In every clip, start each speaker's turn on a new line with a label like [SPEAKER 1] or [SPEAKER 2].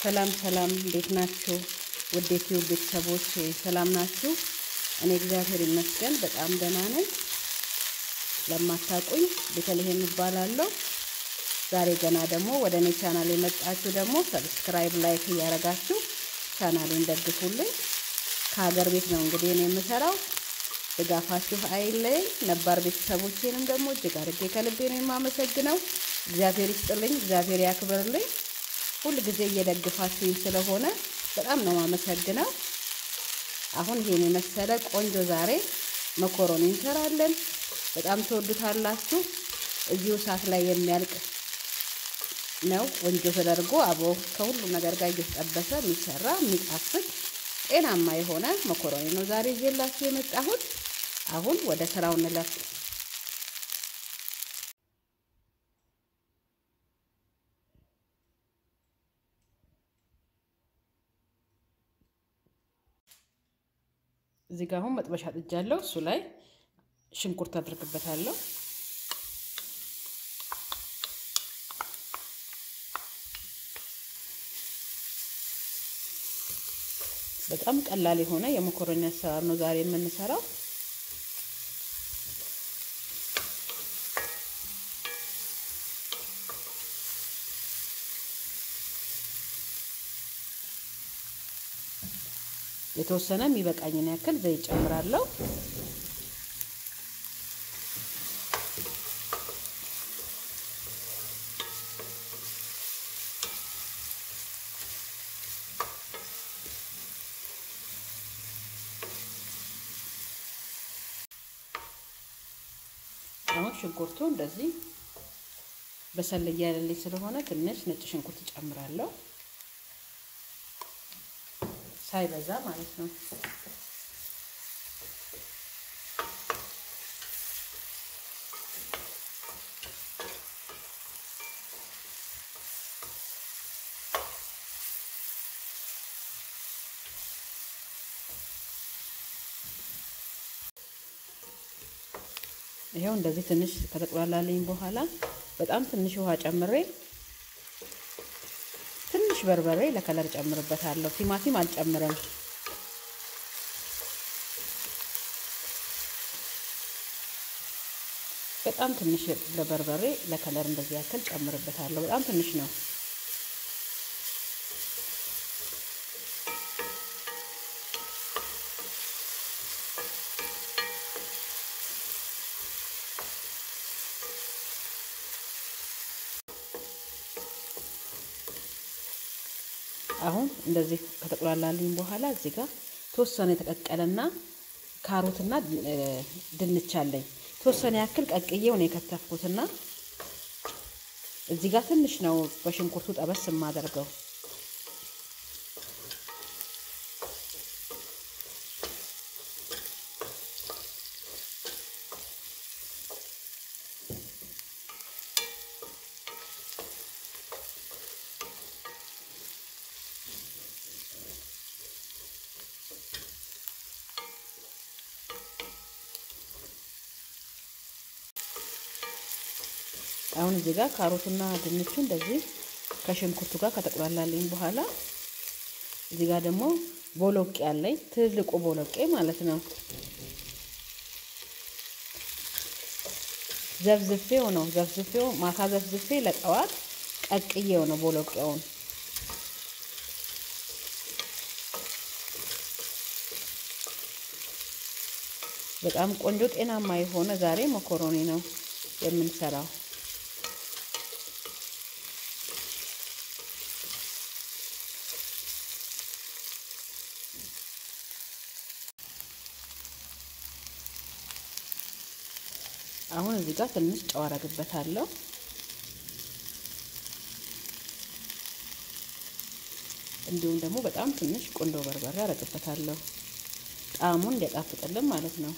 [SPEAKER 1] ሰላም ሰላም፣ እንዴት ናችሁ? ውድ ዩቲዩብ ቤተሰቦች ሰላም ናችሁ? እኔ እግዚአብሔር ይመስገን በጣም ደህና ነኝ። ለማታውቁኝ ቤተልሔም እባላለሁ። ዛሬ ገና ደግሞ ወደ እኔ ቻናል የመጣችሁ ደግሞ ሰብስክራይብ፣ ላይክ እያደረጋችሁ ቻናሌን ደግፉልኝ። ከሀገር ቤት ነው እንግዲህ እኔ የምሰራው። ድጋፋችሁ አይለየኝ። ነባር ቤተሰቦቼንም ደግሞ እጅግ አድርጌ ከልቤ ነው የማመሰግነው። እግዚአብሔር ይስጥልኝ፣ እግዚአብሔር ያክብርልኝ። ሁል ጊዜ እየደግፋችሁኝ ስለሆነ በጣም ነው የማመሰግነው። አሁን ይሄን የመሰለ ቆንጆ ዛሬ መኮሮኒ እንሰራለን። በጣም ትወዱታላችሁ። እዚሁ እሳት ላይ የሚያልቅ ነው። ቆንጆ ተደርጎ አብሮ ከሁሉም ነገር ጋር እየተጠበሰ የሚሰራ የሚጣፍጥ ጤናማ የሆነ መኮሮኒ ነው ዛሬ ይዤላችሁ የመጣሁት። አሁን ወደ ስራው እንለፍ። እዚህ ጋር አሁን መጥበሻ ጥጃለሁ። እሱ ላይ ሽንኩርት አድርግበታለሁ። በጣም ቀላል የሆነ የመኮረኒ አሰራር ነው ዛሬ የምንሰራው። የተወሰነ የሚበቃኝን ያክል ዘይት ጨምራለሁ። አሁን ሽንኩርቱ እንደዚህ በሰል እያለልኝ ስለሆነ ትንሽ ነጭ ሽንኩርት ጨምራለሁ፣ ሳይበዛ ማለት ነው። ይሄው እንደዚህ ትንሽ ከተቆላላለኝ በኋላ በጣም ትንሽ ውሃ ጨምሬ ትንሽ በርበሬ ለከለር ጨምርበታለሁ። ቲማቲም አልጨምርም። በጣም ትንሽ ለበርበሬ ለከለር እንደዚህ ያክል ጨምርበታለሁ። በጣም ትንሽ ነው። አሁን እንደዚህ ከተቆላላልኝ በኋላ እዚህ ጋር ተወሰነ የተቀቀለና ካሮትና ድንች አለኝ። ተወሰነ ያክል ቀቅዬው ነው የከተፍኩትና እዚህ ጋር ትንሽ ነው በሽንኩርቱ ጠበስ የማደርገው። አሁን እዚህ ጋር ካሮቱና ድንቹ እንደዚህ ከሽንኩርቱ ጋር ከተቆላላለኝ በኋላ እዚህ ጋር ደግሞ ቦሎቄ አለኝ፣ ትልቁ ቦሎቄ ማለት ነው። ዘፍዝፌው ነው ዘፍዝፌው ማታ ዘፍዝፌ ለጠዋት ቀቅዬው ነው ቦሎቄውን። በጣም ቆንጆ ጤናማ የሆነ ዛሬ መኮሮኒ ነው የምንሰራው። አሁን እዚህ ጋር ትንሽ ጨው አረግበታለሁ። እንዲሁም ደግሞ በጣም ትንሽ ቁንዶ በርበሬ አረግበታለሁ ጣዕሙን እንዲያጣፍጥልን ማለት ነው።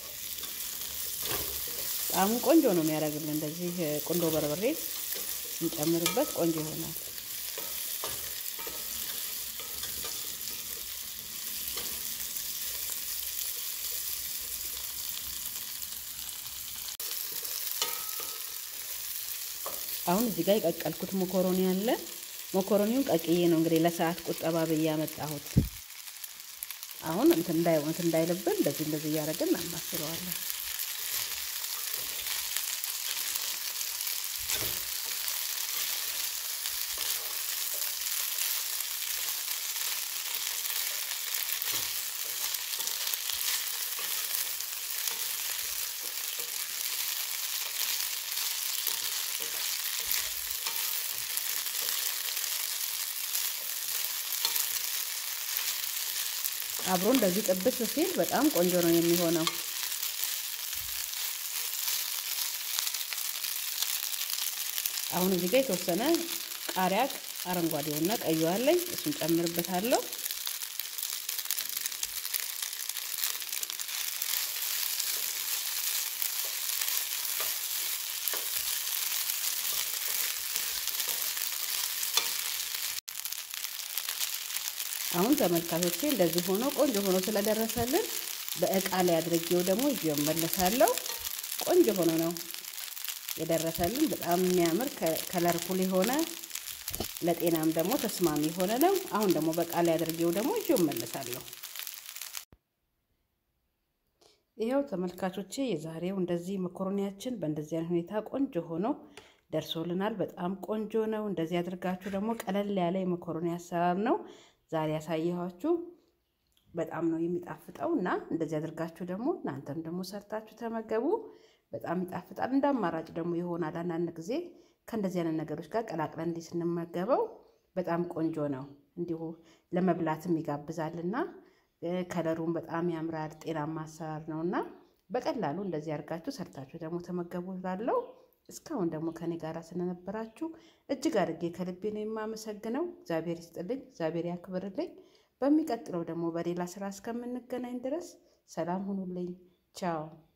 [SPEAKER 1] ጣዕሙ ቆንጆ ነው የሚያደርግልን። እንደዚህ ቁንዶ በርበሬ እንጨምርበት ቆንጆ ይሆናል። አሁን እዚህ ጋር የቀቀልኩት መኮሮኒ አለ። መኮረኒውን ቀቅዬ ነው እንግዲህ ለሰዓት ቁጠባ ብዬ ያመጣሁት። አሁን እንትን እንዳይ እንትን እንዳይልብን እንደዚህ እንደዚህ እያደረግን እናማስለዋለን። አብሮ እንደዚህ ጥብስ ሲል በጣም ቆንጆ ነው የሚሆነው። አሁን እዚህ ጋር የተወሰነ ቃሪያ አረንጓዴውና ቀዩ አለኝ፣ እሱን ጨምርበታለሁ። አሁን ተመልካቾቼ እንደዚህ ሆኖ ቆንጆ ሆኖ ስለደረሰልን በእቃ ላይ አድርጌው ደግሞ ይዤው እመለሳለሁ። ቆንጆ ሆኖ ነው የደረሰልን። በጣም የሚያምር ከለርፉል የሆነ ለጤናም ደግሞ ተስማሚ የሆነ ነው። አሁን ደግሞ በእቃ ላይ አድርጌው ደግሞ ይዤው እመለሳለሁ። ይኸው ተመልካቾቼ የዛሬው እንደዚህ መኮረኒያችን በእንደዚህ አይነት ሁኔታ ቆንጆ ሆኖ ደርሶልናል። በጣም ቆንጆ ነው። እንደዚህ አድርጋችሁ ደግሞ ቀለል ያለ የመኮረኒ አሰራር ነው ዛሬ ያሳየኋችሁ በጣም ነው የሚጣፍጠው እና እንደዚህ አድርጋችሁ ደግሞ እናንተም ደግሞ ሰርታችሁ ተመገቡ። በጣም ይጣፍጣል። እንደ አማራጭ ደግሞ ይሆናል። አንዳንድ ጊዜ ከእንደዚህ አይነት ነገሮች ጋር ቀላቅለን እንዲህ ስንመገበው በጣም ቆንጆ ነው። እንዲሁ ለመብላትም ይጋብዛልና ከለሩም በጣም ያምራል። ጤናማ አሰራር ነው እና በቀላሉ እንደዚህ አድርጋችሁ ሰርታችሁ ደግሞ ተመገቡ እላለሁ። እስካሁን ደግሞ ከኔ ጋር ስለነበራችሁ እጅግ አድርጌ ከልቤ ነው የማመሰግነው። እግዚአብሔር ይስጥልኝ፣ እግዚአብሔር ያክብርልኝ። በሚቀጥለው ደግሞ በሌላ ስራ እስከምንገናኝ ድረስ ሰላም ሁኑልኝ። ቻው